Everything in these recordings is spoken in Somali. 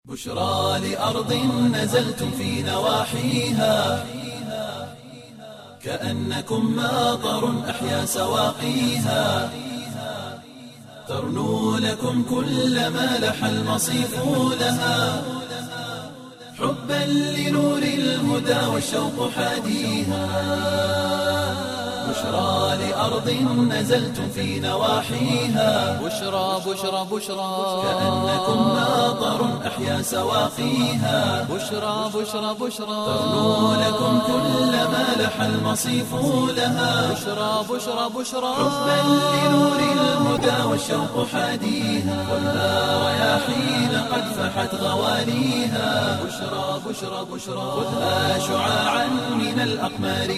بشرى لأرض نزلتم في نواحيها كأنكم ماطر أحيا سواقيها ترنو لكم كل ما لح المصيف لها حبا لنور الهدى والشوق حاديها بشرى لأرض نزلتم في نواحيها بشرى بشرى بشرى كأنكم ماطر أحيا سواقيها بشرى بشرى بشرى ترنو لكم كل ما لح المصيف لها بشرى بشرى بشرى حبا لنور الهدى والشوق حاديها خذها رياحين قد فحت غواليها بشرى بشرى بشرى خذها شعاعا من الأقمار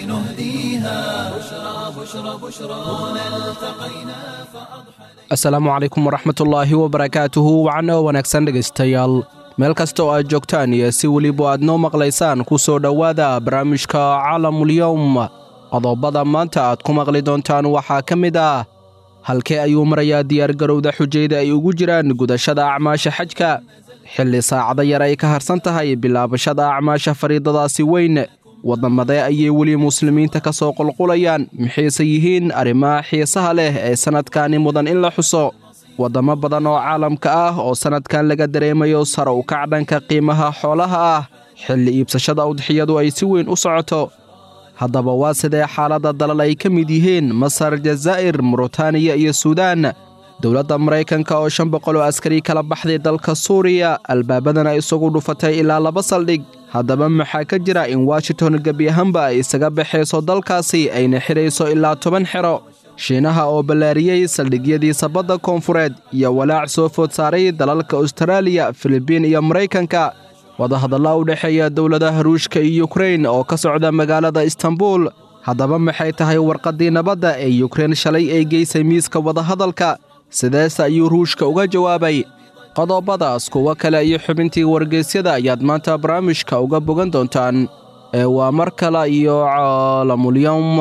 نهديها بشرى بشرى بشرى هنا التقينا فأضحى asalaamu calaykum waraxmatullaahi wabarakaatuhu wacno wanaagsan dhegaystayaal meel kasta oo aad joogtaan iyo si weliba aad noo maqlaysaan ku soo dhowaada barnaamijka caalamulyowm qodobada maanta aad ku maqli doontaan waxaa ka mid ah halkee ayuu marayaa diyaargarowda xujayda ay ugu jiraan gudashada acmaasha xajka xilli saacado yar ay ka harsan tahay bilaabashada acmaasha fariidadaasi weyn waddamadee ayay weli muslimiinta ka soo qulqulayaan maxayse yihiin arrimaha xiisaha leh ee sannadkani mudan in la xuso waddamo badan oo caalamka ah oo sannadkan laga dareemayo sare u kac dhanka qiimaha xoolaha ah xilli iibsashada udxiyadu ay si weyn u socoto haddaba waa sidee xaaladda dalal ay ka mid yihiin masar jazaa'ir muritaaniya iyo suudaan dowladda maraykanka oo shan boqol oo askari kala baxday dalka suuriya albaabadana isagu dhufatay ilaa laba saldhig haddaba maxaa ka jira in washington gebi ahaanba ay isaga baxayso dalkaasi ayna xidhayso ilaa toban xero shiinaha oo ballaariyey saldhigyadiisa badda koonfureed iyo walaac soo food saaray dalalka austraaliya filibiin iyo maraykanka wadahadalla u dhexeeya dowladaha ruushka iyo yukrain oo ka socda magaalada istanbul haddaba maxay tahay warqaddii nabadda ee yukrein shalay ay geysay miiska wadahadalka sideese ayuu ruushka uga jawaabay qodobadaas kuwo kale iyo xubintii wargeysyada ayaad maanta barnaamijka uga bogan doontaan ee waa mar kale iyo caalamulyowm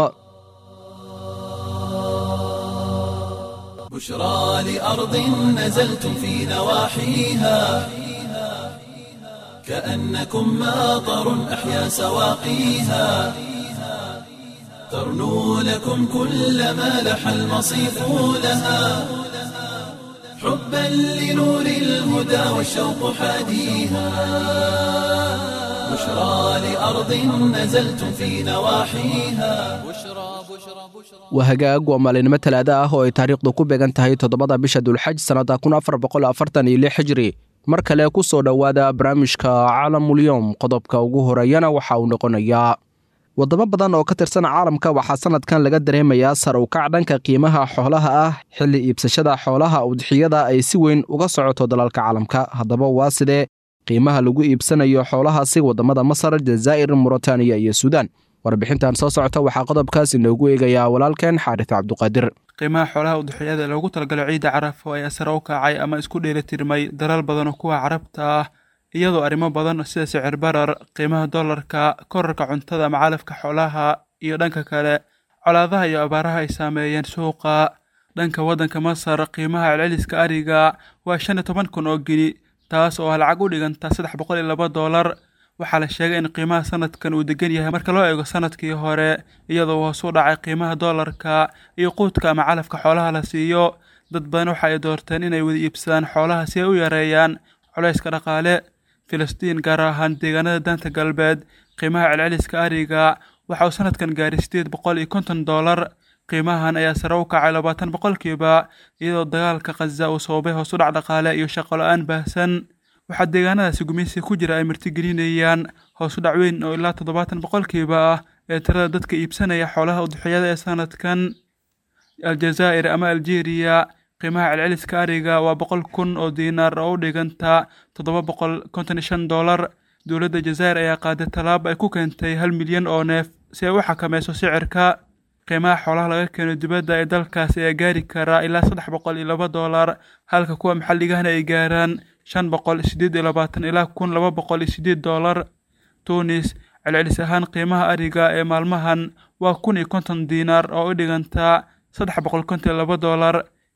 بشرى لأرض نزلتم في نواحيها كأنكم ماطر أحيا سواقيها ترنو لكم كل ما لح المصيف لها حبا لنور الهدى والشوق حاديها بشرى لأرض نزلتم في نواحيها بشرى بشرى بشرى waa hagaag waa maalinimo talaada ah oo ay taariikhdu ku beegan tahay toddobada bisha dulxaj sannadda kun afar boqol afartan iyo lix hijri mar kale ku soo dhowaada barnaamijka caalamulyowm qodobka ugu horeeyana waxa uu noqonayaa waddamo badan oo ka tirsan caalamka waxaa sannadkan laga dareemayaa sar u kac dhanka qiimaha xoolaha ah xilli iibsashada xoolaha udxiyada ay si weyn uga socoto dalalka caalamka haddaba waa sidee qiimaha lagu iibsanayo xoolahaasi waddamada masar jazaa'ir muritaaniya iyo suudaan warbixintan soo socota waxaa qodobkaas inoogu eegayaa walaalkeen xaaris cabduqaadir qiimaha xoolaha udxiyada loogu talagalo ciidda carafo ayaa sare u kacay ama isku dheelitirmay dalal badan oo kuwa carabta ah iyadoo arrimo badan sida sicir barar qiimaha dollarka korarka cuntada ama calafka xoolaha iyo dhanka kale colaadaha iyo abaaraha ay saameeyeen suuqa dhanka waddanka masar qiimaha celceliska ariga waa shan iyo toban kun oo geni taas oo ah lacag u dhiganta saddex boqol iyo laba doolar waxaa la sheegay in qiimaha sanadkan uu degan yahay marka loo eego sanadkii hore iyadoo hoos u dhacay qiimaha dollarka iyo quudka ama calafka xoolaha la siiyo dad badan waxa ay doorteen inay wada iibsadaan xoolaha si ay u yareeyaan culayska dhaqaale filistiin gaar ahaan deegaanada daanta galbeed qiimaha celceliska ariga waxa uu sanadkan gaaray sideed boqol iyo konton doolar qiimahan ayaa sare u kacay labaatan boqolkiiba iyadoo dagaalka khaza uu sababay hoos u dhac dhaqaale iyo shaqo la-aan baahsan waxaa deegaanadaasi gumeysi ku jira ay martigelinayaan hoos u dhac weyn oo ilaa toddobaatan boqolkiiba ah ee tirada dadka iibsanaya xoolaha udxiyada ee sanadkan aljazaa'ir ama aljeeriya qiimaha celceliska ariga waa boqol kun oo diinaar oo u dhiganta toddoba boqol konton iyo shan doolar dowladda jazaa'ir ayaa qaaday tallaabo ay ku keentay hal milyan oo neef si ay u xakameyso sicirka qiimaha xoolaha laga keeno dibadda ee dalkaas ayaa gaari karaa ilaa saddex boqol iyo laba doolar halka kuwa maxalligahana ay gaaraan shan boqol sideed iyo labaatan ilaa kun laba boqol iyo sideed doolar tunis celcelis ahaan qiimaha ariga ee maalmahan waa kun iyo konton diinaar oo u dhigantaa saddex boqol konton iyo laba doolar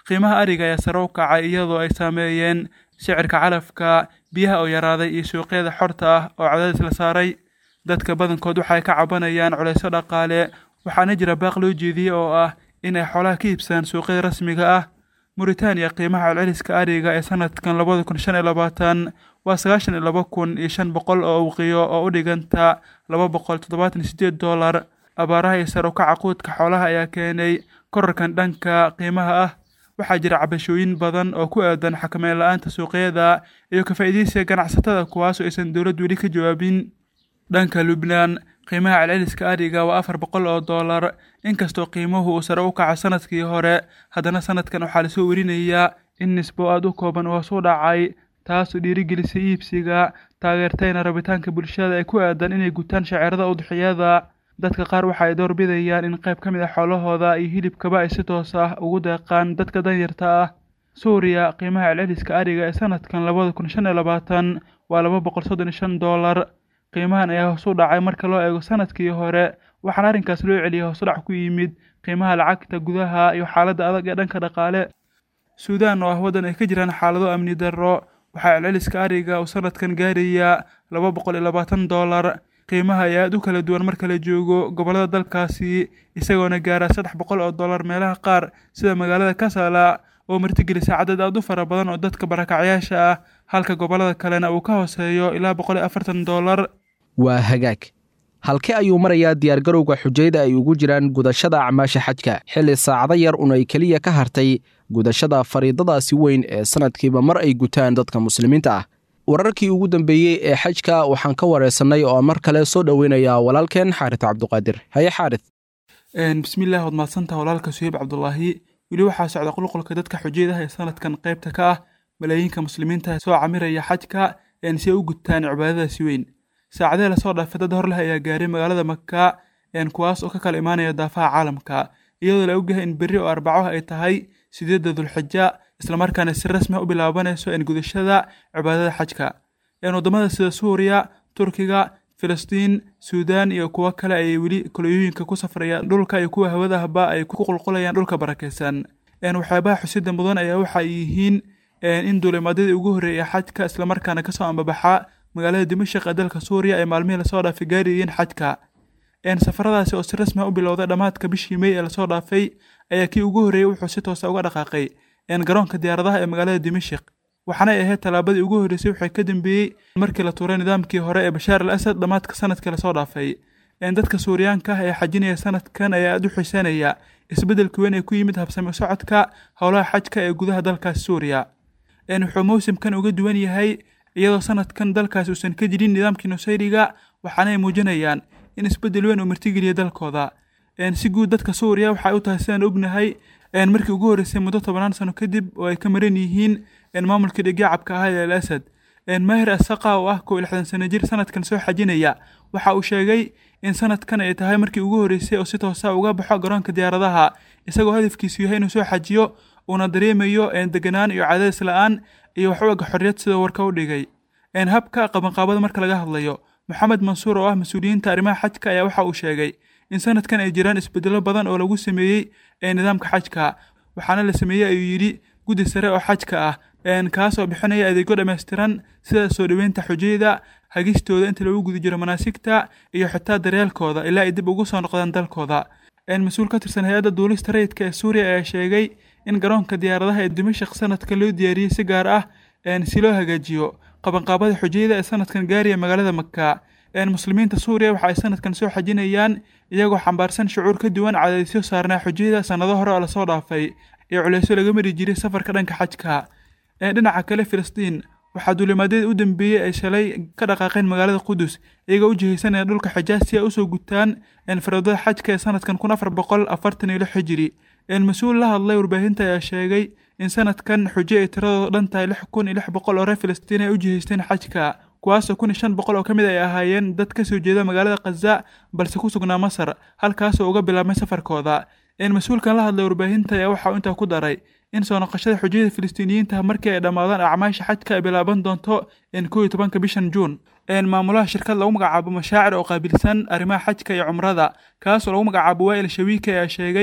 qiimaha ariga ayaa sare u kacay iyadoo ay saameeyeen sicirka calafka biyaha oo yaraaday iyo suuqyada xorta ah oo cadaadis la saaray dadka badankood waxay ka cabanayaan culeysyo dhaqaale waxaana jira baaq loo jeediyey oo ah inay xoolaha ka iibsadaan suuqyada rasmiga ah muritaaniya qiimaha celceliska ariga ee sanadkan labada kun shan iyo labaatan waa sagaashan iyo laba kun iyo shan boqol oo uqiyo oo u dhiganta laba boqol toddobaatan iyo sideed doolar abaaraha iyo sare ukaca quudka xoolaha ayaa keenay korarkan dhanka qiimaha ah waxaa jira cabashooyin badan oo ku aadan xakameyn la-aanta suuqyada iyo ka faa'iidaysiga ganacsatada kuwaasoo aysan dowlad weli ka jawaabin dhanka lubnaan qiimaha celceliska ariga waa afar boqol oo doolar inkastoo qiimuhu uu sare u kaco sanadkii hore haddana sanadkan waxaa lasoo werinayaa in nisbo aada u kooban hoos u dhacay taasoo dhiirigelisay iibsiga taageertayna rabitaanka bulshada ee ku aadan inay gutaan shaceerada udxiyada dadka qaar waxa ay doorbidayaan in qayb ka mid a xoolahooda iyo hilibkaba ay si toos ah ugu deeqaan dadka danyarta ah suuriya qiimaha celceliska ariga ee sanadkan labada kun shan iyo labaatan waa laba boqol soddon iyo shan doolar qiimahan ayaa hoos u dhacay marka loo eego sanadkii hore waxaana arrinkaas loo celiyay hoosudhac ku yimid qiimaha lacagta gudaha iyo xaaladda adag ee dhanka dhaqaale suudaan oo ah waddan ay ka jiraan xaalado amni darro waxaa celceliska ariga uu sanadkan gaarayaa laba boqol iyo labaatan doolar qiimaha ayaa aad u kala duwan marka la joogo gobollada dalkaasi isagoona gaara saddex boqol oo dollar meelaha qaar sida magaalada kasala oo martigelisa cadad aad u fara badan oo dadka barakacyaasha ah halka gobollada kalena uu ka hooseeyo ilaa boqol iyo afartan dollar waa hagaag halkee ayuu marayaa diyaargarowga xujayda ay ugu jiraan gudashada acmaasha xajka xilli saacado yar un ay keliya ka hartay gudashada fariidadaasi weyn ee sanadkiiba mar ay gutaan dadka muslimiinta ah wararkii ugu dambeeyey ee xajka waxaan ka wareysannay oo mar kale soo dhoweynayaa walaalkeen xaaris cabduqaadir haye xaaris bismillahi waad mahadsantaha walaalka suheyb cabdulaahi weli waxaa socda qulqulka dadka xujayadaha ee sanadkan qaybta ka ah malaayiinka muslimiinta soo camiraya xajka si ay u gutaan cibaadadaasi weyn saacadee lasoo dhaafay dad hor leh ayaa gaaray magaalada maka kuwaas oo ka kala imaanaya daafaha caalamka iyadoo la ogyahay in berri oo arbaco ay tahay sideedda dulxija islamarkaana si rasmi u bilaabanayso gudashada cibaadada xajka waddamada sida suuriya turkiga filistiin suudaan iyo kuwo kale ayay weli kolooyooyinka ku safrayaan dhulka iyo kuwa hawadahba ay ku qulqulayaan dhulka barakaysan waxyaabaha xusida mudan ayaa waxay yihiin in duulimaadadii ugu horreeyay xajka islamarkaana kasoo ambabaxa magaalada dimashik ee dalka suuriya ee maalmihii lasoo dhaafay gaarayeen xajka safaradaasi oo si rasmi u bilowday dhammaadka bishii mey ee lasoo dhaafay ayaa kii ugu horreeyey wuxuu si toosa uga dhaqaaqay garoonka diyaaradaha ee magaalada dimashik waxaanay ahayd tallaabadii ugu horreysay waxay ka dambeeyey markii la tuuray nidaamkii hore ee bashaar al asad dhammaadka sanadkii lasoo dhaafay dadka suuriyaanka ah ee xajinaya sanadkan ayaa aada u xiiseynaya isbeddelka weyn ee ku yimid habsami socodka howlaha xajka ee gudaha dalkaasi suuriya wuxuu mawsimkan uga duwan yahay iyadoo sanadkan dalkaasi uusan ka jirin nidaamkii nusayriga waxaanay muujinayaan in isbeddel weyn uu martigeliya dalkooda si guud dadka suuriya waxay u tahay sidaan ognahay markii ugu horreysay muddo tobanaan sano kadib oo ay ka maran yihiin maamulkii dhigyacabka ahaa ee al asad mahir asaqa oo ah kow iyo lixdan sano jir sanadkan soo xajinaya waxa uu sheegay in sanadkan ay tahay markii ugu horreysay oo si toosa uga baxo garoonka diyaaradaha isagoo hadafkiisu yahay inuu soo xajiyo uuna dareemayo deganaan iyo cadaadis la-aan iyo wax u eg xorriyad sidoo warka u dhigay habka qabanqaabada marka laga hadlayo moxamed mansuur oo ah mas-uuliyiinta arrimaha xajka ayaa waxa uu sheegay in sanadkan ay jiraan isbeddelo badan oo lagu sameeyey nidaamka xajka waxaana la sameeyey ayuu yidhi guddi sare oo xajka ah kaasoo bixinaya adeegyo dhammaystiran sida soo dhoweynta xujayda hagistooda inta lagu guda jiro manaasigta iyo xitaa daryeelkooda ilaa ay dib ugu soo noqdaan dalkooda mas-uul ka tirsan hay-adda duulista rayidka ee suuriya ayaa sheegay in garoonka diyaaradaha ee dimashik sanadkan loo diyaariyey si gaar ah si loo hagaajiyo qabanqaabada xujayada ee sanadkan gaaraya magaalada maka muslimiinta suuriya waxa ay sanadkan soo xajinayaan iyagoo xambaarsan shucuur ka duwan cadaadisyo saarnaa xujayada sannado hore oo lasoo dhaafay iyo culeysyo laga mari jiray safarka dhanka xajka dhinaca kale filistiin waxaa duulimaadyadii u dambeeyey ay shalay ka dhaqaaqeen magaalada qudus iyagoo u jihaysanaya dhulka xijaas si ay usoo gutaan faroodada xajka ee sanadkan kun afar boqol afartan iyo lix xijiri mas-uul la hadlay warbaahinta ayaa sheegay in sanadkan xujo ay tiradooda dhan tahay lix kun iyo lix boqol oo reer filistiin ay u jihaysteen xajka kuwaasoo kun iyo shan boqol oo ka mid ay ahaayeen dad ka soo jeeda magaalada khaza balse ku sugnaa masar halkaasoo uga bilaabmay safarkooda mas-uulkan la hadlay warbaahinta ayaa waxa uu intaa ku daray in soo noqoshada xujayada filistiiniyiinta markii ay dhammaadaan acmaasha xajka ay bilaaban doonto kow iyo tobanka bishan juun maamulaha shirkad lagu magacaabo mashaacir oo qaabilsan arrimaha xajka iyo cumrada kaasoo lagu magacaabo waa'il shawiika ayaa sheegay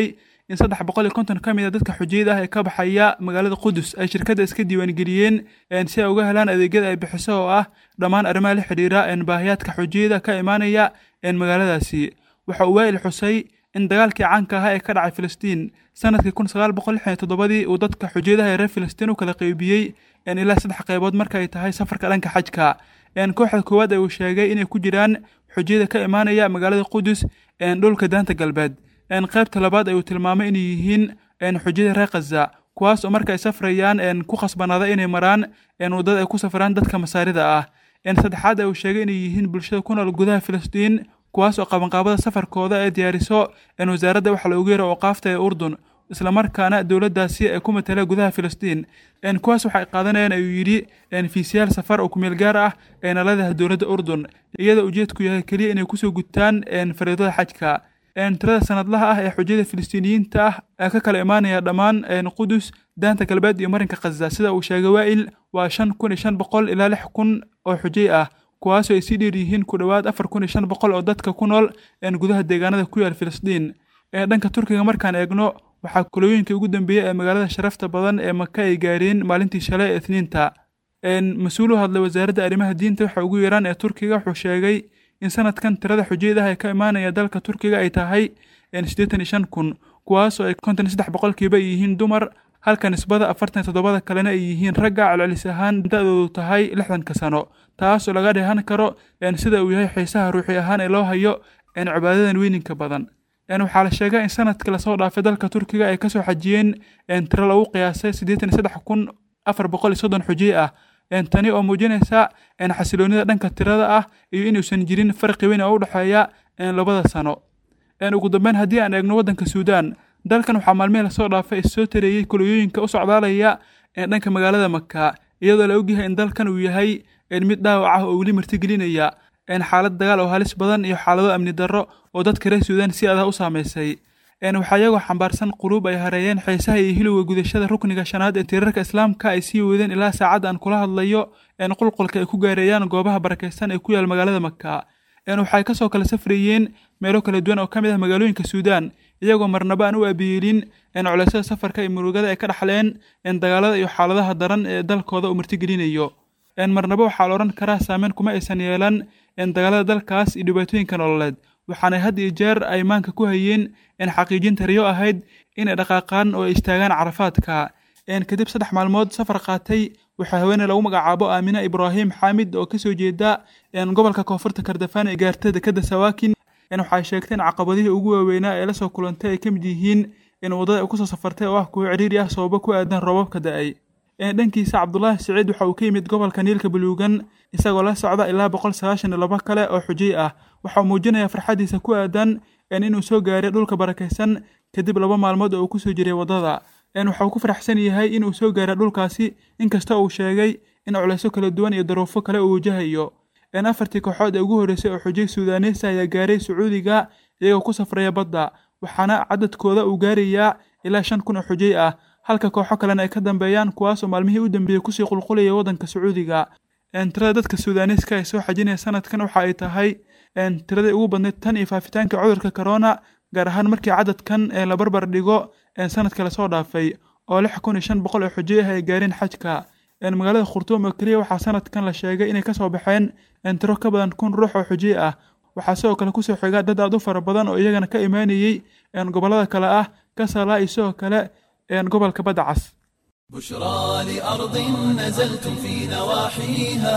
in saddex boqol iyo konton ka mid a dadka xujiyada ah ee ka baxaya magaalada qudus ay shirkadda iska diiwaangeliyeen si ay uga helaan adeegyada ay bixiso oo ah dhammaan arrimaha la xidhiira baahiyaadka xujiyada ka imaanaya magaaladaasi waxa uu waa'il xusay in dagaalkii caanka ahaa ee ka dhacay filistiin sanadkii kun sagaal boqol lixdan iyo toddobadii uu dadka xujiyadaha ee reer filistiin u kala qeybiyey ilaa saddex qaybood marka ay tahay safarka dhanka xajka kooxda koowaad ee uu sheegay inay ku jiraan xujiyada ka imaanaya magaalada qudus dhulka daanta galbeed qaybta labaad ay uu tilmaamay inay yihiin xujiyada reer khaza kuwaas oo marka ay safrayaan ku khasbanaada inay maraan waddada ay ku safraan dadka masaarida ah saddexaad ee uu sheegay inay yihiin bulshada ku nool gudaha filistiin kuwaas oo qabanqaabada safarkooda ee diyaariso wasaaradda waxa loogu yeero ooqaafta ee urdun islamarkaana dowladdaasi ay ku matala gudaha filistiin kuwaas waxay qaadanayaan ayuu yidhi fiisiyaal safar oo kumeel gaar ah ee naladaha dowladda urdun iyadoo ujeedku yahay keliya inay kusoo gutaan fariidada xajka tirada sanadlaha ah ee xujyada filistiiniyiinta ah ee ka kala imaanaya dhammaan qudus daanta galbeed iyo marinka khaza sida uu sheegay waa'il waa shan kun iyo shan boqol ilaa lix kun oo xujay ah kuwaasoo ay sii dheer yihiin ku dhowaad afar kun iyo shan boqol oo dadka ku nool gudaha deegaanada ku yaal filistiin ee dhanka turkiga markaan eegno waxaa kulooyinkii ugu dambeeyey ee magaalada sharafta badan ee maka ay gaareen maalintii shalay ee isniinta mas-uul u hadlay wasaaradda arrimaha diinta waxa ugu yaraan ee turkiga wuxuu sheegay in sanadkan tirada xujiyadaha ee ka imaanaya dalka turkiga ay tahay siddeetan iyo shan kun kuwaasoo ay konton iyo saddex boqolkiiba yihiin dumar halka nisbada afartan iyo toddobada kalena ay yihiin ragga celcelis ahaan da-doodu tahay lixdanka sano taasoo laga dheehan karo sida uu yahay xiisaha ruuxi ahaan ee loo hayo cibaadadan weyninka badan waxaa la sheegay in sanadkii lasoo dhaafay dalka turkiga ay kasoo xajiyeen tiro lagu qiyaasay siddeetan iyo saddex kun afar boqol iyo soddon xujiye ah tani oo muujinaysa xasiloonida dhanka tirada ah iyo inuusan jirin farqi weyn oo u dhexeeya labada sano ugu dambeyn haddii aan eegno waddanka suudaan dalkan waxaa maalmihii lasoo dhaafay issoo tareeyey kulooyooyinka u socdaalaya dhanka magaalada maka iyadoo la ogyahay in dalkan uu yahay mid dhaawac ah oo weli martigelinaya xaalad dagaal oo halis badan iyo xaalado amni darro oo dadka reer suudaan si adah u saamaysay waxaa iyagoo xambaarsan quluub ay hareeyeen xiisaha iyo hilowga gudashada rukniga shanaad ee tiirarka islaamka ay sii wadeen ilaa saacadda aan kula hadlayo qulqulka ay ku gaareeyaan goobaha barakaysan ee ku yaal magaalada maka waxay kasoo kala safrayeen meelo kala duwan oo ka mid ah magaalooyinka suudaan iyagoo marnaba aan u aabiyeelin culeysyada safarka iyo murugada ay ka dhaxleen dagaalada iyo xaaladaha daran ee dalkooda uu martigelinayo marnaba waxaa la odhan karaa saameyn kuma aysan yeelan dagaalada dalkaas iyo dhibaatooyinka nololeed waxaanay had iyo jeer ay maanka ku hayeen xaqiijinta riyo ahayd inay dhaqaaqaan oo ay istaagaan carafaadka kadib saddex maalmood safar qaatay waxaa haweeney lagu magacaabo aamina ibraahim xaamid oo kasoo jeeda gobolka koonfurta kardafaan ee gaarta dekada sawaakin waxay sheegtay in caqabadihii ugu waaweynaa ee lasoo kulantay ay ka mid yihiin in waddada ay kusoo safartay oo ah kuwo cidhiiri ah sababo ku aadan roobabka da-ay dhankiisa cabdulaahi siciid waxa uu ka yimid gobolka niilka buluugan isagoo la socda ilaa boqol sagaashan iyo laba kale oo xujay ah waxa uu muujinayaa farxaddiisa ku aadan inuu soo gaaray dhulka barakaysan kadib laba maalmood oo uu kusoo jiray waddada waxa uu ku faraxsan yahay inuu soo gaaray dhulkaasi inkasta uu sheegay in culeysyo kala duwan iyo daruufo kale uu wajahayo afartii kooxood ee ugu horreysay oo xujay suudaaneysa ayaa gaaray sacuudiga iyagoo ku safraya badda waxaana cadadkooda uu gaarayaa ilaa shan kun oo xujay ah halka kooxo kalena ay ka dambeeyaan kuwaasoo maalmihii u dambeeyey kusii qulqulaya waddanka sacuudiga tirada dadka suudaaniiska ee soo xajinaya sanadkan waxa ay tahay tiradii ugu badnayd tan iyo faafitaanka cudurka corona gaar ahaan markii cadadkan la barbar dhigo sanadka lasoo dhaafay oo lix kun iyo shan boqol oo xujay ah ay gaareen xajka magaalada khurtuum oo keliya waxaa sanadkan la sheegay inay kasoo baxeen tiro ka badan kun ruux oo xujay ah waxaa sidoo kale kusoo xiga dad aad u fara badan oo iyagana ka imaanayey gobollada kale ah kasala iyo sidoo kale gobolka badda cas بشرى لأرض نزلتم في نواحيها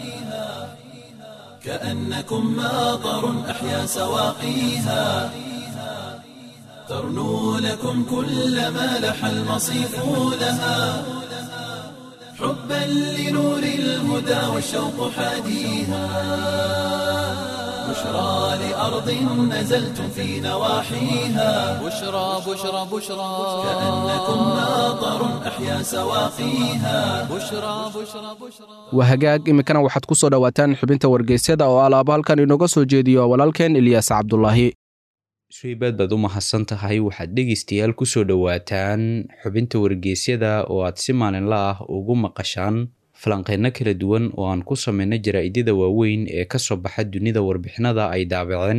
كأنكم ماطر أحيا سواقيها ترنو لكم كل ما لح المصيف لها حبا لنور الهدى والشوق حاديها بشرى لأرض نزلتم في نواحيها بشرى بشرى بشرى كأنكم ماطر أحيا سواقيها بشرى بشرى بشرى waa hagaag iminkana waxaad ku soo dhowaataan xubinta wargeysyada oo alaaba halkan inooga soo jeediyo walaalkeen ilyaas cabdulaahi shaybaad baad u mahadsan tahay waxaad dhegaystayaal ku soo dhowaataan xubinta wargeysyada oo aad si maalinla ah ugu maqashaan falanqeyno kala duwan oo aan ku samayno jaraa'idada waaweyn ee ka soo baxa dunida warbixinada ay daabaceen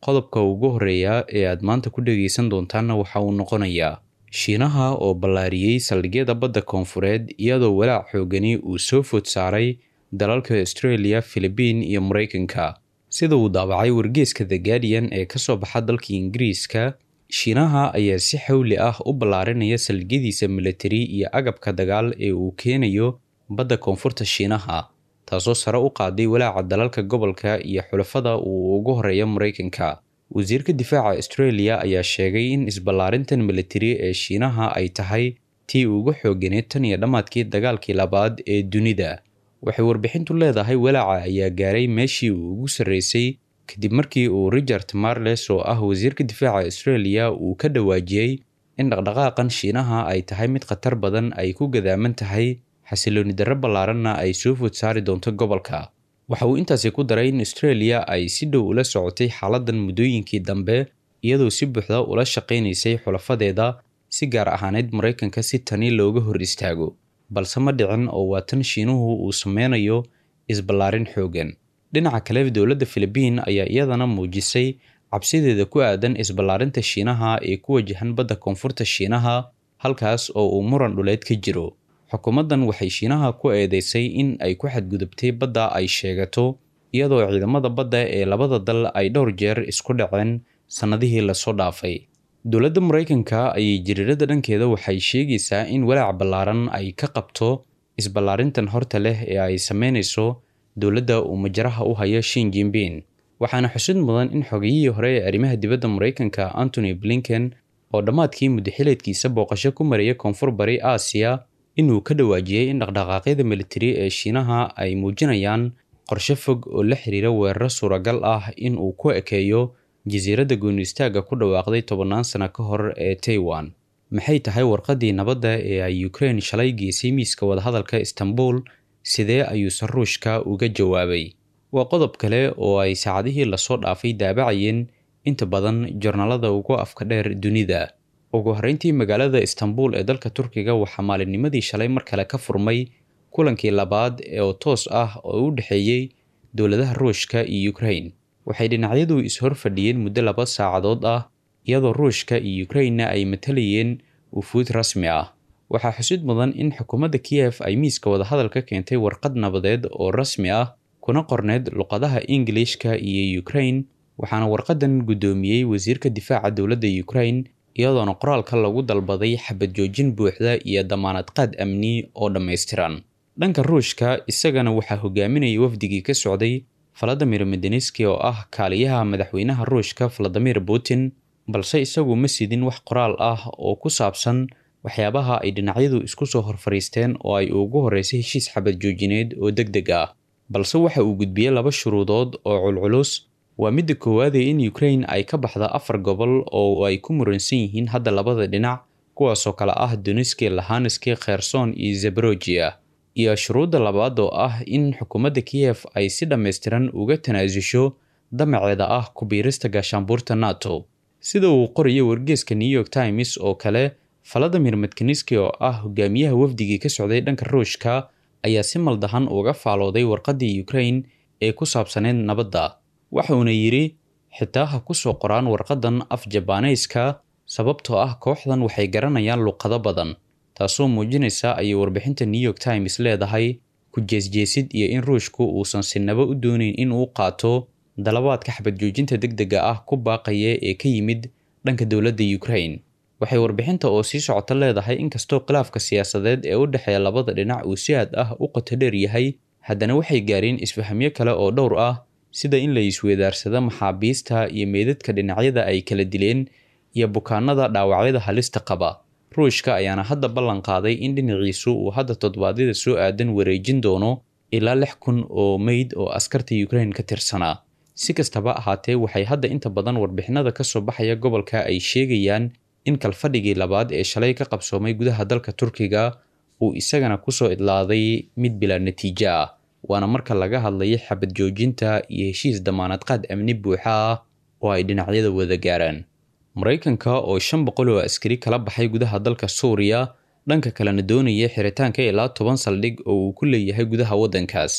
qodobka ugu horeeya ee aad maanta ku dhegaysan doontaanna waxa uu noqonayaa shiinaha oo ballaariyey saldhigyada badda koonfureed iyadoo walaac xoogani uu soo food saaray dalalka australia philibiin iyo maraykanka sida uu daabacay wargeeska the guardian ee ka soo baxa dalka ingiriiska shiinaha ayaa si xawli ah u ballaarinaya saldhigyadiisa militari iyo agabka dagaal ee uu keenayo badda koonfurta shiinaha taasoo sare u qaaday walaaca dalalka gobolka iyo xulafada uu ugu horeeya maraykanka wasiirka difaaca australia ayaa sheegay in isballaarintan militari ee shiinaha ay tahay tii ugu xooganeed tan iyo dhammaadkii dagaalkii labaad ee dunida waxay warbixintu leedahay walaaca ayaa gaaray meeshii uu ugu sarreysay kadib markii uu richard marles oo ah wasiirka difaaca australia uu ka dhawaajiyey in dhaqdhaqaaqan shiinaha ay tahay mid khatar badan ay ku gadaaman tahay xasilooni darro ballaaranna ay soo food saari doonto gobolka waxa uu intaasi ku daray in australia ay si dhow ula socotay xaaladan muddooyinkii dambe iyadoo si buuxda ula shaqaynaysay xulafadeeda si gaar ahaaneyd maraykanka si tani looga hor istaago balse ma dhicin oo waa tan shiinuhu uu sameynayo isballaarin xoogan dhinaca kale dowladda philibiin ayaa iyadana muujisay cabsideeda ku aadan isballaarinta shiinaha ee ku wajahan badda koonfurta shiinaha halkaas oo uu muran dhuleed ka jiro xukuumaddan waxay shiinaha ku eedeysay in ay ku xadgudubtay badda ay sheegato iyadoo ciidamada badda ee labada dal ay dhowr jeer isku dhaceen sannadihii lasoo dhaafay dowladda maraykanka ayay jiriirada dhankeeda waxay sheegaysaa in walaac ballaaran ay ka qabto isballaarintan horta leh ee ay sameynayso dowladda uu majaraha u hayo shin jinbin waxaana xusid mudan in xogiyihii hore ee arrimaha dibadda maraykanka antony blinken oo dhammaadkii muddaxileedkiisa booqasho ku maraya koonfur bari aasiya inuu ka dhawaajiyey in dhaqdhaqaaqyada militari ee shiinaha ay muujinayaan qorshe fog oo la xiriira weeraro suuragal ah in uu ku ekeeyo jasiiradda gooniistaaga ku dhawaaqday tobannaan sano ka hor ee taiwan maxay tahay warqaddii nabadda ee ay ukraine shalay geysay miiska wadahadalka istanbul sidee ayuuse ruushka uga jawaabay waa qodob kale oo ay saacadihii lasoo dhaafay daabacayeen inta badan jornaalada ugu afka dheer dunida ugu horreyntii magaalada istanbul ee dalka turkiga waxaa maalinnimadii shalay mar kale ka furmay kulankii labaad oo toos ah oo u dhexeeyey dowladaha ruushka iyo ukraine waxay dhinacyadu is-hor fadhiyeen muddo laba saacadood ah iyadoo ruushka iyo ukrainena ay matalayeen wufuud rasmi ah waxaa xusid mudan in xukuumadda kiyef ay miiska wadahadal ka keentay warqad nabadeed oo rasmi ah kuna qorneyd luqadaha ingilishka iyo ukraine waxaana warqadan guddoomiyey wasiirka difaaca dowladda ukraine iyadoona qoraalka lagu dalbaday xabad joojin buuxda iyo damaanad qaad amni oo dhammaystiran dhanka ruushka isagana waxaa hogaaminayay wafdigii ka socday valadimir medeneski oo ah kaaliyaha madaxweynaha ruushka valadimir putin balse isagu ma sidin wax qoraal ah oo ku saabsan waxyaabaha ay dhinacyadu isku soo horfariisteen oo ay ugu horreysay heshiis xabad joojineed oo deg deg ah balse waxa uu gudbiyey laba shuruudood oo culculus waa midda koowaadee in ukraine ay ka baxda afar gobol oo ay ku muransan yihiin hadda labada dhinac kuwaasoo kale ah doniski lahaneski kherson iyo zebrojia iyo shuruudda labaad oo ah in xukuumadda kiyef ay si dhammaystiran uga tanaasusho damaceeda ah ku biirista gaashaanbuurta nato sida uu qorayo wargeeska new york times oo kale valadimir medkaniski oo ah hogaamiyaha wafdigii ka socday dhanka ruushka ayaa si maldahan uga faalooday warqaddii ukraine ee ku saabsaneyd nabadda waxuuna yidhi xitaa ha ku soo qoraan warqaddan af jabaaneyska sababtoo ah kooxdan waxay garanayaan luqado badan taasoo muujinaysa ayay warbixinta new york times leedahay ku jeesjeesid iyo in ruushku uusan sinaba u doonayn in uu qaato dalabaadka xabad joojinta deg dega ah ku baaqaya ee ka yimid dhanka dowladda ukraine waxay warbixinta oo sii socota leedahay inkastoo khilaafka siyaasadeed ee u dhexeeya labada dhinac uu si aad ah u qoto dheer yahay haddana waxay gaareen isfahamyo kale oo dhowr ah sida in la isweedaarsado maxaabiista iyo meydadka dhinacyada ay kala dileen iyo bukaanada dhaawacyada halista qaba ruushka ayaana hadda ballan qaaday in dhinaciisu uu hadda toddobaadyada soo aadan wareejin doono ilaa lix kun oo meyd oo askarta ukraine ka tirsanaa si kastaba ahaatee waxay hadda inta badan warbixinada ka soo baxaya gobolka ay sheegayaan in kalfadhigii labaad ee shalay ka qabsoomay gudaha dalka turkiga uu isagana kusoo idlaaday mid bilaa natiijo ah waana marka laga hadlayay xabad joojinta iyo heshiis damaanad qaad amni buuxa ah oo ay dhinacyada wada gaaraan maraykanka oo shan boqol oo askari kala baxay gudaha dalka suuriya dhanka kalena doonaya xiritaanka ilaa toban saldhig oo uu ku leeyahay gudaha waddankaas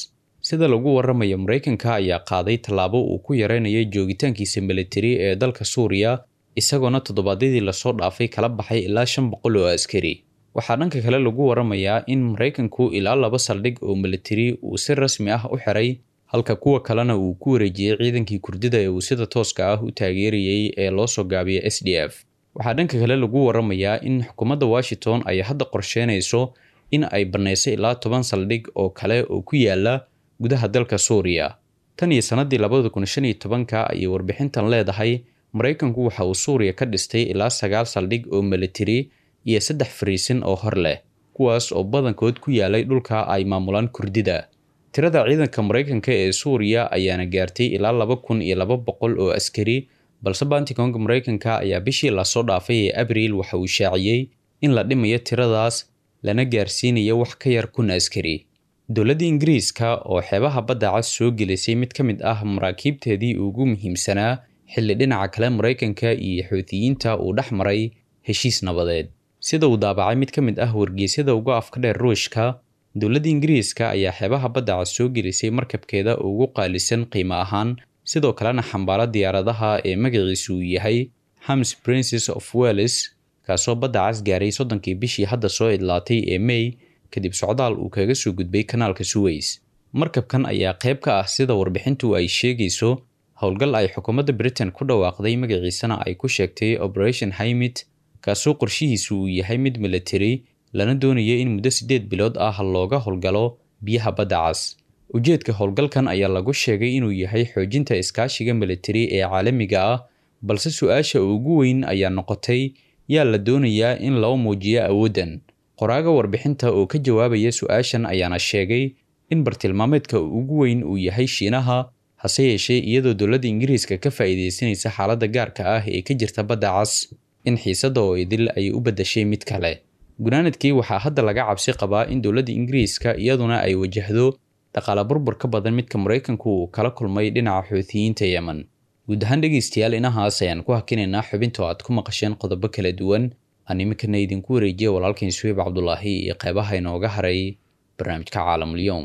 sida lagu waramayo maraykanka ayaa qaaday tallaabo uu ku yareynayo joogitaankiisa militari ee dalka suuriya isagoona toddobaadyadii lasoo dhaafay kala baxay ilaa shan boqol oo askari waxaa dhanka kale lagu waramayaa in maraykanku ilaa laba saldhig oo militari uu si rasmi ah u xiray halka kuwa kalena uu ku wareejiyey ciidankii kurdida ee uu sida tooska ah u taageerayay ee loo soo gaabiya s d f waxaa dhanka kale lagu waramayaa in xukuumadda washington ay hadda qorsheynayso in ay bannaysay ilaa toban saldhig oo kale oo ku yaala gudaha dalka suuriya tan iyo sannadii labada kun shan iyo tobanka ayay warbixintan leedahay maraykanku waxa uu suuriya ka dhistay ilaa sagaal saldhig oo militari iyo saddex fariisin oo hor leh kuwaas oo badankood ku yaalay dhulka ay maamulaan kurdida tirada ciidanka maraykanka ee suuriya ayaana gaartay ilaa laba kun iyo laba boqol oo askari balse bantikonga maraykanka ayaa bishii lasoo dhaafay ee abriil waxa uu shaaciyey in la dhimayo tiradaas lana gaarsiinayo wax ka yar kun askari dowladda ingiriiska oo xeebaha badda cas soo gelisay mid ka mid ah maraakiibteedii ugu muhiimsanaa xilli dhinaca kale maraykanka iyo xuutiyiinta uu dhex maray heshiis nabadeed sida uu daabacay mid ka mid ah wargeysyada uga afka dheer ruushka dowladda ingiriiska ayaa xeebaha badda cas soo gelisay markabkeeda ugu qaalisan qiimo ahaan sidoo kalena xambaaro diyaaradaha ee magaciisu uu yahay hams princes of welles kaasoo badda cas gaaray soddonkii bishii hadda soo idlaatay ee may kadib socdaal uu kaga soo gudbay kanaalka suweys markabkan ayaa qayb ka ah sida warbixintu ay sheegayso howlgal ay xukuumadda britain ku dhawaaqday magaciisana ay ku sheegtay operation haymit kaasoo qorshihiisu uu yahay mid military lana doonaya in muddo siddeed bilood ah looga howlgalo biyaha badda cas ujeedka howlgalkan ayaa lagu sheegay inuu yahay xoojinta iskaashiga militari ee caalamiga ah balse su-aasha ugu weyn ayaa noqotay yaa la doonayaa in loo muujiyo awooddan qoraaga warbixinta oo ka jawaabaya su-aashan ayaana sheegay in bartilmaameedka ugu weyn uu yahay shiinaha hase yeeshee iyadoo dowladda ingiriiska ka faa'iidaysanaysa xaaladda gaarka ah ee ka jirta badda cas in xiisadda oo idil ay u beddashay mid kale gunaanadkii waxaa hadda laga cabsi qabaa in dowladda ingiriiska iyaduna ay wajahdo dhaqaale burbur ka badan midka maraykanku uu kala kulmay dhinaca xuutiyiinta yemen guud ahaan dhegaystayaal inahaas ayaan ku hakinaynaa xubinta oo aad ku maqasheen qodobo kala duwan aan iminkana idinku wareejiya walaalkain suweyb cabdulaahi iyo qeybaha inooga haray barnaamijka caalamulyoom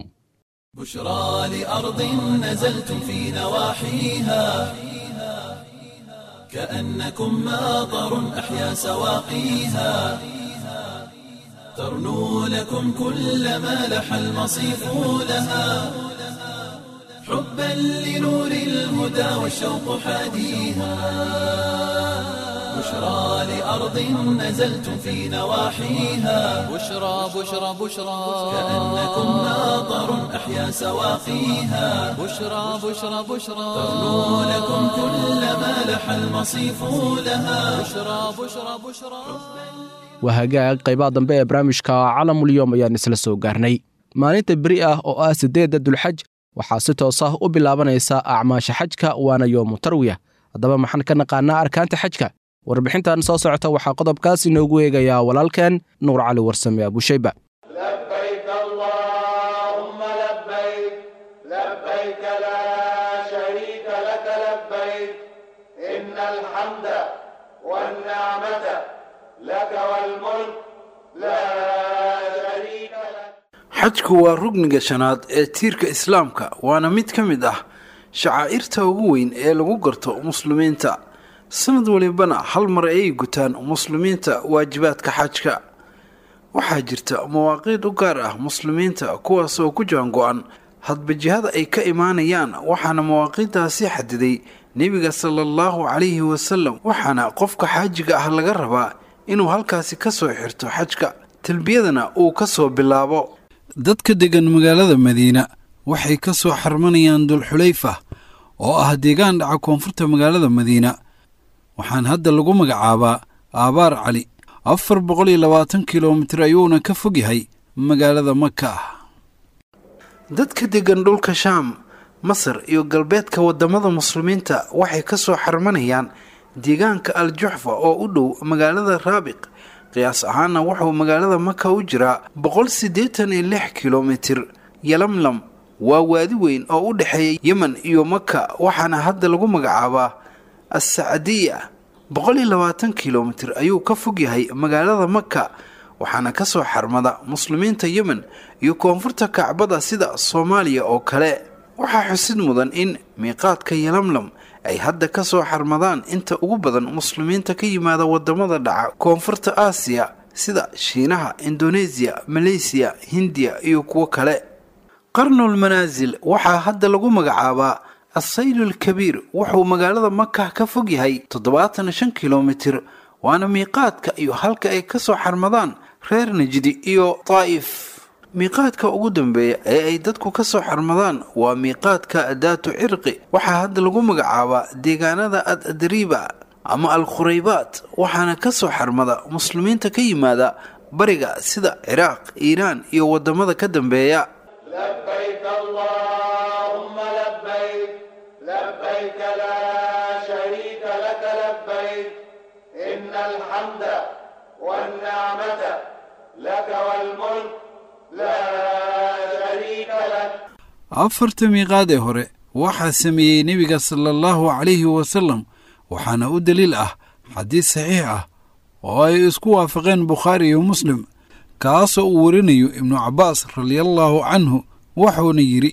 بشرى لأرض نزلتم في نواحيها كأنكم ماطر أحيا سواقيها ترنو لكم كل ما لح المصيف لها حبا لنور الهدى والشوق حاديها بشرى لأرض نزلتم في نواحيها بشرى بشرى بشرى كأنكم ماطر أحيا سواقيها بشرى بشرى بشرى ترنو لكم كل ما لح المصيف لها بشرى بشرى بشرى waa hagaag qaybaha dambe ee barnaamijka calamulyoom ayaan isla soo gaarnay maalinta beri ah oo ah siddeedda dulxaj waxaa si toos ah u bilaabanaysa acmaasha xajka waana yoomu tarwiya haddaba maxaan ka naqaanaa arkaanta xajka warbixintan soo socota waxaa qodobkaas inoogu eegayaa walaalkeen nuur cali warsame abushayba لبيك اللهم لبيك لبيك لا شريك لك لبيك إن الحمد والنعمة لك والملك لا شريك لك xajku waa rugniga shanaad ee tiirka islaamka waana mid ka mid ah shacaa'irta ugu weyn ee lagu garto muslimiinta sanad walibana hal mar ayay gutaan muslimiinta waajibaadka xajka waxaa jirta mawaaqiid u gaar ah muslimiinta kuwaas oo ku jaango-an hadba jihada ay ka imaanayaan waxaana mawaaqiiddaasi xadiday nebiga sala allahu calayhi wasalam waxaana qofka xaajiga ah laga rabaa inuu halkaasi ka soo xirto xajka talbiyadana uu ka soo bilaabo dadka degan magaalada madiina waxay ka soo xarmanayaan dulxulayfa oo ah deegaan dhaca koonfurta magaalada madiina waxaan hadda lagu magacaabaa aabaar cali afar boqol iyo labaatan kilomitir ayuuna ka fog yahay magaalada maka dadka degan dhulka shaam masar iyo galbeedka wadamada muslimiinta waxay ka soo xarmanayaan deegaanka al juxfa oo u dhow magaalada raabiq qiyaas ahaana wuxuu magaalada maka u jiraa boqol siddeetan iyo lix kilomitir yalamlam waa waadi weyn oo u dhexeeya yemen iyo maka waxaana hadda lagu magacaabaa assacdiya boqol iyo labaatan kilomitir ayuu ka fog yahay magaalada maka waxaana ka soo xarmada muslimiinta yemen iyo koonfurta kacbada sida soomaaliya oo kale waxaa xusid mudan in miiqaadka yalamlam ay hadda ka soo xarmadaan inta ugu badan muslimiinta ka yimaada wadamada dhaca koonfurta aasiya sida shiinaha indoneesiya maleysiya hindiya iyo kuwo kale qarnul manaasil waxaa hadda lagu magacaabaa assaylul kabiir wuxuu magaalada maka ka fog yahay toddobaatan shan kilomitir waana miiqaadka iyo halka ay ka soo xarmadaan reer najdi iyo daa'if miiqaadka ugu dambeeya ee ay dadku ka soo xarmadaan waa miiqaadka daatu cirqi waxaa hadda lagu magacaabaa deegaanada ad adriiba ama al khuraybaat waxaana ka soo xarmada muslimiinta ka yimaada bariga sida ciraaq iiraan iyo wadamada ka dambeeya لبيك اللهم لبيك لبيك لا شريك لك لبيك إن الحمد والنعمة لك والملك لا شريك لك afarta miiqaad ee hore waxaa sameeyey nebiga sala allahu calayhi wasalam waxaana u daliil ah xadiis saxiix ah oo ay isku waafaqeen bukhaari iyo muslim kaasoo uu warinayo ibnu cabbaas radiallaahu canhu wuxuuna yidhi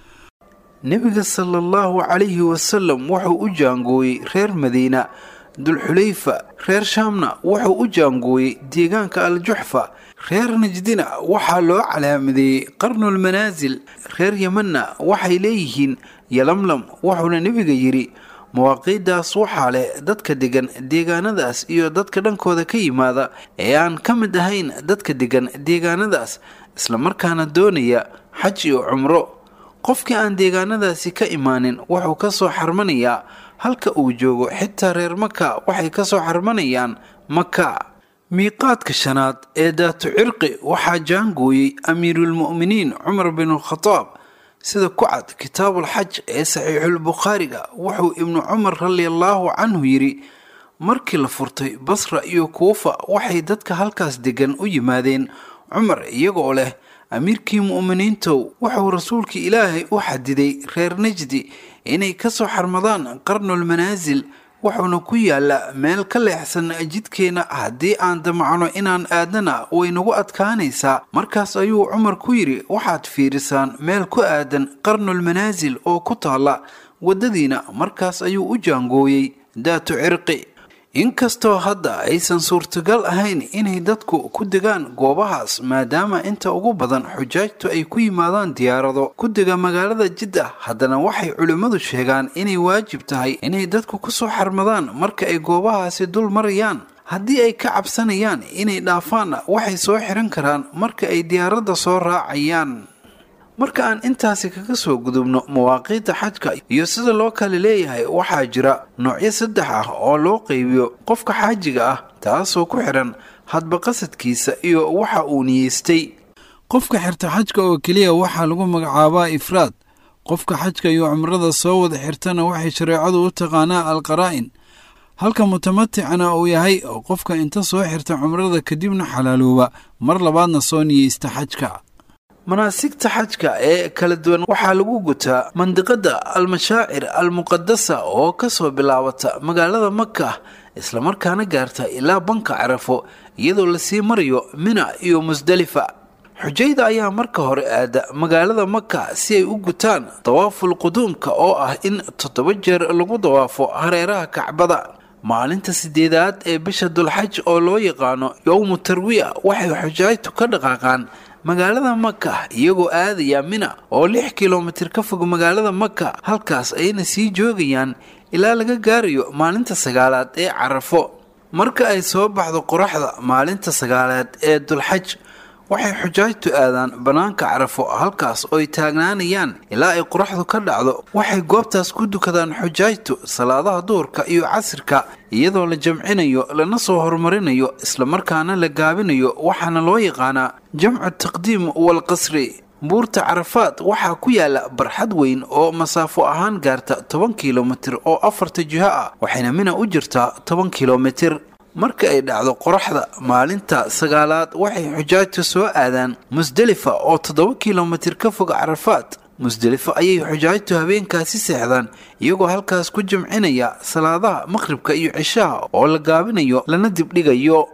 nebiga sala allahu calayhi wasalam wuxuu u jaangooyey reer madiina dulxulayfa reer shaamna wuxuu u jaangooyey deegaanka aljuxfa reer najdina waxaa loo calaamadeeyey qarnulmanaasil reer yemanna waxay leeyihiin yalamlam wuxuuna nebiga yidhi mawaaqiiddaas waxaa leh dadka degan deegaanadaas iyo dadka dhankooda ka yimaada ee aan ka mid ahayn dadka degan deegaanadaas islamarkaana doonaya xaj iyo cumro qofkii aan deegaanadaasi ka imaanin wuxuu ka soo xarmanayaa halka uu joogo xitaa reer maka waxay ka soo xarmanayaan maka miiqaadka shanaad ee daatu cirqi waxaa jaangooyey amiiruulmu'miniin cumar binulkhadaab sida ku cad kitaabulxaj ee saxiixulbukhaariga wuxuu ibnu cumar radiallaahu canhu yidhi markii la furtay basra iyo kuufa waxay dadka halkaas degan u yimaadeen cumar iyagoo leh amiirkii mu'miniintow wuxuu rasuulkii ilaahay u xadiday reer najdi inay ka soo xarmadaan qarnulmanaasil wuxuuna ku yaallaa meel ka leexsan jidkeenna haddii aan damacno inaan aadana waynagu adkaanaysaa markaas ayuu cumar ku yidhi waxaad fiirisaan meel ku aadan qarnulmanaasil oo ku taalla waddadiina markaas ayuu u jaangooyey daatu cirqi inkastoo hadda aysan suurtagal ahayn inay dadku ku degaan goobahaas maadaama inta ugu badan xujaajtu ay ku yimaadaan diyaarado ku dega magaalada jidda haddana waxay culimmadu sheegaan inay waajib tahay inay dadku ku soo xarmadaan marka ay goobahaasi dul marayaan haddii ay ka cabsanayaan inay dhaafaanna waxay soo xiran karaan marka ay diyaaradda soo raacayaan marka aan intaasi kaga soo gudubno mawaaqiidda xajka iyo sida loo kale leeyahay waxaa jira noocyo saddex ah oo loo qaybiyo qofka xaajiga ah taasoo ku xidhan hadba qasadkiisa iyo waxa uu niyeystay qofka xirta xajka oo keliya waxaa lagu magacaabaa ifraad qofka xajka iyo cumrada soo wada xirtana waxay shareecadu u taqaanaa alqaraa'in halka mutamaticana uu yahay oo qofka inta soo xirta cumrada kadibna xalaalooba mar labaadna soo niyeysta xajka manaasigta xajka ee kala duwan waxaa lagu gutaa mandiqada almashaacir almuqadasa oo kasoo bilaabata magaalada maka islamarkaana gaarta ilaa banka carafo iyadoo lasii marayo mina iyo musdalifa xujayda ayaa marka hore aada magaalada maka si ay u gutaan dawaaful quduumka oo ah in toddoba jeer lagu dawaafo hareeraha kacbada maalinta sideedaad ee bisha dulxaj oo loo yaqaano yowmu tarwiya waxay xujaajtu ka dhaqaaqaan magaalada maka iyagoo aadaya mina oo lix kilomitir ka fog magaalada maka halkaas ayna sii joogayaan ilaa laga gaarayo maalinta sagaalaad ee carafo marka ay soo baxdo qoraxda maalinta sagaalaad ee dulxaj waxay xujaajtu aadaan bannaanka carafo halkaas oo ay taagnaanayaan ilaa ay qoraxdu ka dhacdo waxay goobtaas ku dukadaan xujaajtu salaadaha duhurka iyo casirka iyadoo la jamcinayo lana soo horumarinayo islamarkaana la gaabinayo waxaana loo yaqaanaa jamcu taqdiim walqasri buurta carafaad waxaa ku yaala barxad weyn oo masaafo ahaan gaarta toban kilomitir oo afarta jiho ah waxayna mina u jirtaa toban kilomitir marka ay dhacdo qoraxda maalinta sagaalaad waxay xujaajta soo aadaan musdelifa oo toddoba kilomitir ka fog carafaad musdelifo ayay xujaajtu habeenkaasi seexdaan iyagoo halkaas ku jamcinaya salaadaha maqhribka iyo cishaha oo la gaabinayo lana dibdhigayo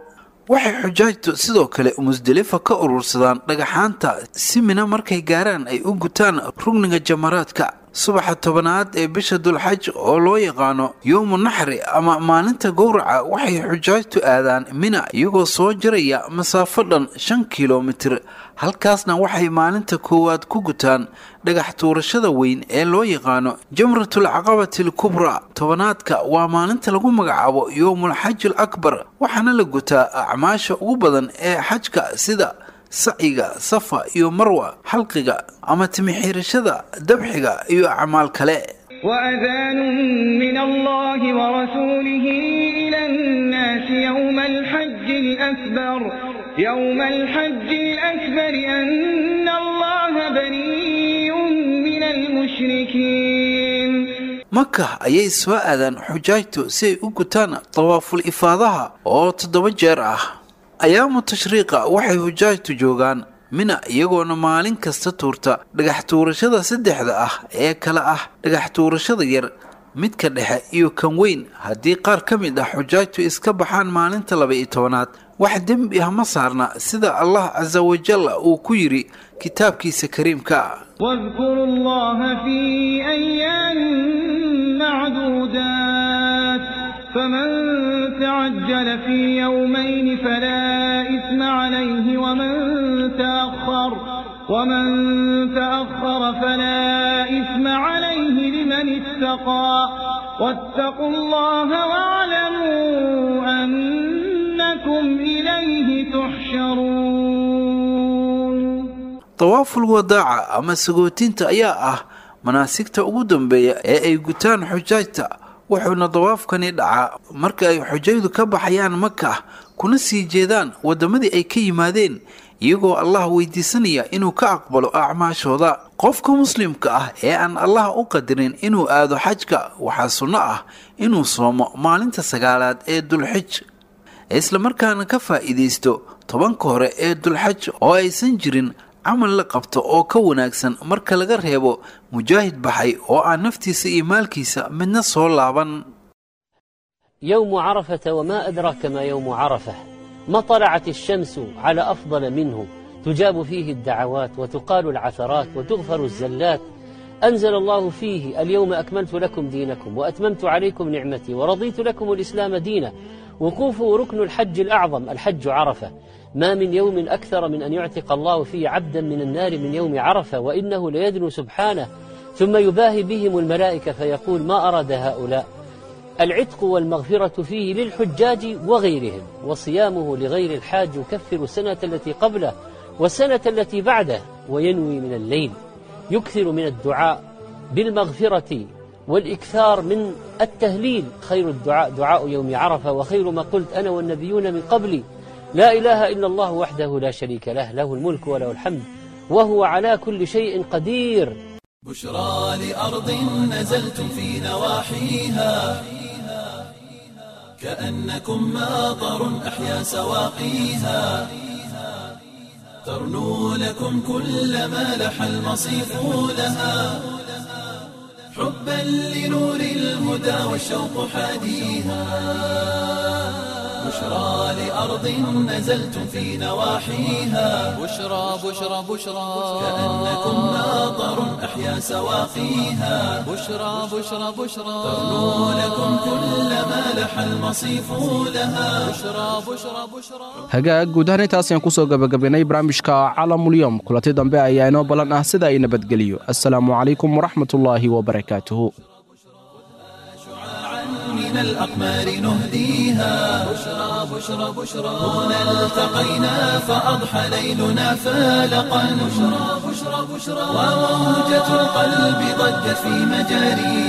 waxay xujaajtu sidoo kale musdelifa ka urursadaan dhagaxaanta si mina markay gaaraan ay u gutaan rugniga jamaraadka subaxa tobanaad ee bisha dulxaj oo loo yaqaano yowmu naxri ama maalinta gowraca waxay xujaajtu aadaan mina iyagoo soo jaraya masaafo dhan shan kilomitir halkaasna waxay maalinta koowaad ku gutaan dhagax tuurashada weyn ee loo yaqaano jamratul caqabati alkubra tobanaadka waa maalinta lagu magacaabo yowmul xaj al akbar waxaana la gutaa acmaasha ugu badan ee xajka sida sacyiga safa iyo marwa xalqiga ama timixiirashada dabxiga iyo acmaal kale وأذان من الله ورسوله إلى الناس يوم الحج الأكبر يوم الحج الأكبر أن الله بريء من المشركين maka ayay soo aadaan xujaajtu si ay u gutaan dawaaful ifaadaha oo toddoba jeer ah ayaamu tashriiqa waxay xujaajtu joogaan mina iyagoona maalin kasta tuurta dhagax tuurashada saddexda ah ee kale ah dhagax tuurashada yar midka dhexe iyo kan weyn haddii qaar ka mid ah xujaajtu iska baxaan maalinta laba-iyo tobanaad wax dembi ah ma saarna sida allah casa wajalla uu ku yidhi kitaabkiisa kariimka واذكروا الله في أيام معدودات فمن تعجل في يومين فلا إثم عليه ومن تأخر ومن تأخر فلا إثم عليه لمن اتقى واتقوا الله واعلموا أنكم إليه تحشرون dawaaful wadaaca ama sagootinta ayaa ah manaasigta ugu dambeeya ee ay gutaan xujaajta wuxuuna dawaafkani dhacaa marka ay xujaydu ka baxayaan maka kuna sii jeedaan waddamadii ay ka yimaadeen iyagoo allah weydiisanaya inuu ka aqbalo acmaashooda qofka muslimka ah ee aan allah u qadirin inuu aado xajka waxaa sunno ah inuu soomo maalinta sagaalaad ee dulxij islamarkaana ka faa'iidaysto tobanka hore ee dulxaj oo aysan jirin camal la qabto oo ka wanaagsan marka laga reebo mujaahid baxay oo aan naftiisa iyo maalkiisa midna soo laaban يوم عرفة وما أدراك ما يوم عرفة ما طلعت الشمس على أفضل منه تجاب فيه الدعوات وتقال العثرات وتغفر الزلات أنزل الله فيه اليوم أكملت لكم دينكم وأتممت عليكم نعمتي ورضيت لكم الإسلام دينا وقوفوا ركن الحج الأعظم الحج عرفة ما من يوم أكثر من أن يعتق الله فيه عبدا من النار من يوم عرفة وإنه ليدنو سبحانه ثم يباهي بهم الملائكة فيقول ما أراد هؤلاء العتق والمغفرة فيه للحجاج وغيرهم وصيامه لغير الحاج يكفر السنة التي قبله والسنة التي بعده وينوي من الليل يكثر من الدعاء بالمغفرة والإكثار من التهليل خير الدعاء دعاء يوم عرفة وخير ما قلت أنا والنبيون من قبلي لا إله إلا الله وحده لا شريك له له الملك وله الحمد وهو على كل شيء قدير بشرى لأرض نزلتم في نواحيها كأنكم ماطر أحيا سواقيها ترنو لكم كل ما لح المصيف لها حبا لنور الهدى والشوق حاديها بشرى لأرض نزلتم في نواحيها بشرى بشرى بشرى كأنكم ماطر أحيا سواقيها بشرى بشرى بشرى ترنو لكم كل ما لح المصيف لها بشرى بشرى بشرى hagaag guud ahaan intaas ayaan kusoo gabagabaynay barnaamijka calamulyom kulanti dambe ayaa inoo ballan ah sida ay nabadgeliyo assalaamu calaykum waraxmatullaahi wabarakaatuhu من الأقمار نهديها بشرى بشرى بشرى هنا التقينا فأضحى ليلنا فالقا بشرى بشرى بشرى وموجة القلب ضجت في مجاريها